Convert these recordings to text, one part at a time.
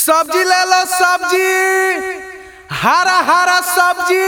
सब्जी ले लो सब्जी हरा हरा सब्जी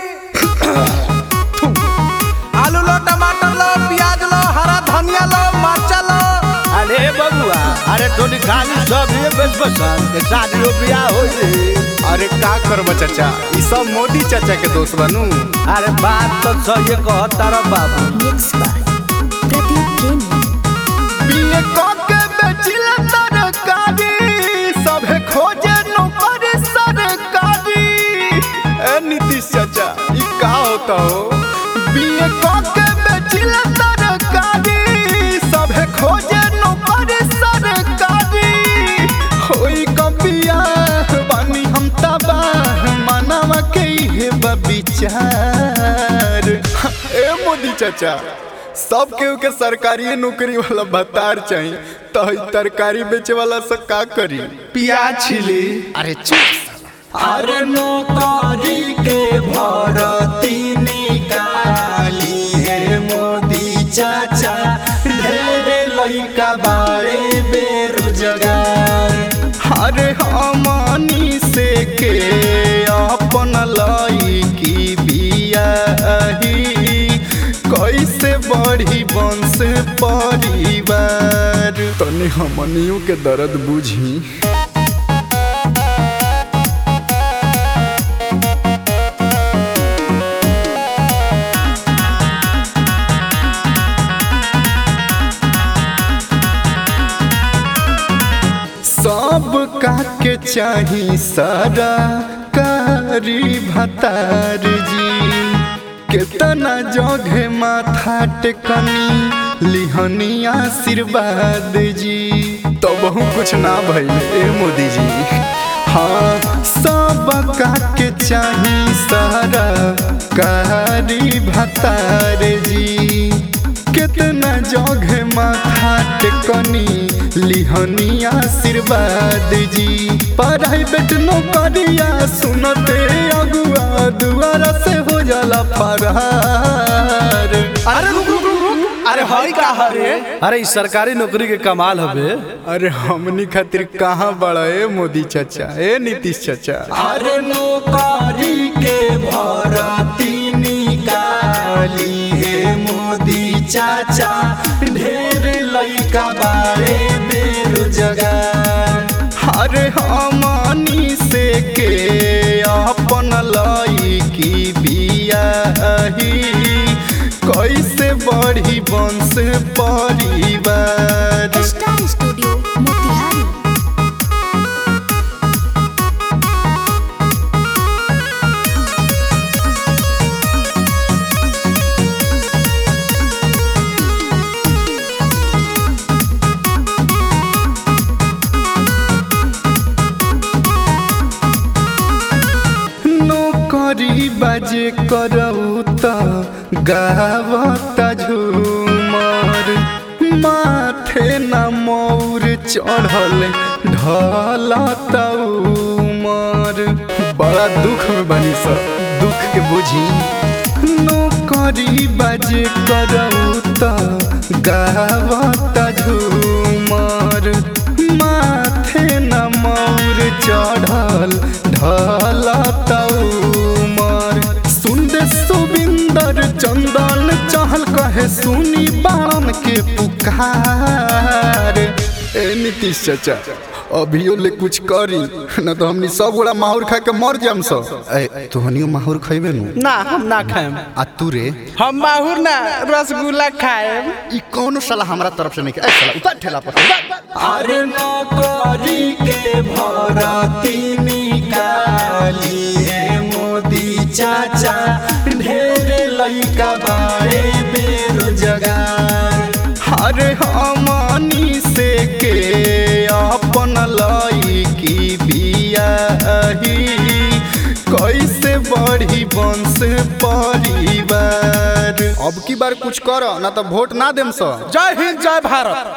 आलू लो टमाटर लो प्याज लो हरा धनिया लो मरचा लो अरे बबुआ अरे तोनी खाली सब ये बस बसन के शादी बियाह हो रे अरे का करब चाचा ई सब मोदी चाचा के दोस्त बनू अरे बात तो सही कहता रे बाबू Mixed by Pradeep Gaming. बीए के बेचिला तरकारी सभे खोजे नौकरी सरकारी ए नीतीश चाचा ई का होता हो बीए के बेचिला तरकारी सभे खोजे नौकरी सरकारी होई कबिया बानी हम तबाह मानवा के हे विचार ए मोदी चाचा सब केहू के सरकारी नौकरी वाला भत्तार चाहिए तो ई तरकारी बेचे वाला से का करी प्याज छिली अरे चुप अरे नौकरी के भरती निकाली है मोदी चाचा ढेरे लइका बारे बेरोजगार अरे हमनी से के अपन लइकी बियाही कैसे बढ़ी वंश परिवार तनी हमनियों के दर्द बुझी सब काके चाही सारा कारी भतार जी केतना जगह माथा टेकनी लिहनी आशीर्वाद जी तो बहु कुछ ना भइल ए मोदी जी हाँ सब काके चाही सारा कारी भतार जी कितना जगह माथा टेकनी लिहनी आशीर्वाद जी प्राइवेट नौकरिया सुनते अगुआ दुआरा से हो जाला फरार अरे रुक रुक रुक रुक अरे हई का हरे अरे ई सरकारी नौकरी के कमाल हवे अरे हमनी खातिर कहाँ बड़ा ए मोदी चाचा ए नीतीश चाचा अरे नौकरी के भरती निकाली है मोदी चाचा ढेर लइका बारे बेरोजगार अरे हमनी से के अपन लइकी बियाही कैसे बढ़ी वंश परिवार Star Studio, Motihari. नौकरी बाजे करऊ त गावता झूमर माथे न मौर चढ़ल ढलता उमर बड़ा दुख में बनी सब दुख के बुझी नौकरी बाजे करऊ त गावता झूमर माथे न मौर चढ़ल ढलता उमर सुंदर सुबिंदर चंदन चहल कहे सुनी बाण के पुकार ए नीतीश चाचा अभियो ले कुछ करी न तो हमनी सब गोड़ा माहौर खा के मर जाम सब ए तोहनियो माहौर खइबे नु ना हम ना खाएम आ तू रे हम माहुर ना रसगुल्ला खाएम ई कौनो साला हमरा तरफ से नहीं के ए साला उतर ठेला पर अरे नौकरी के भरती निकाली है मोदी चाचा ढेर लइका बारे बेरोजगार अरे हमनी से के अपन लइकी बियाही कैसे बढ़ी वंश परिवार अब की बार कुछ कर ना तो वोट ना देम सब जय हिंद जय भारत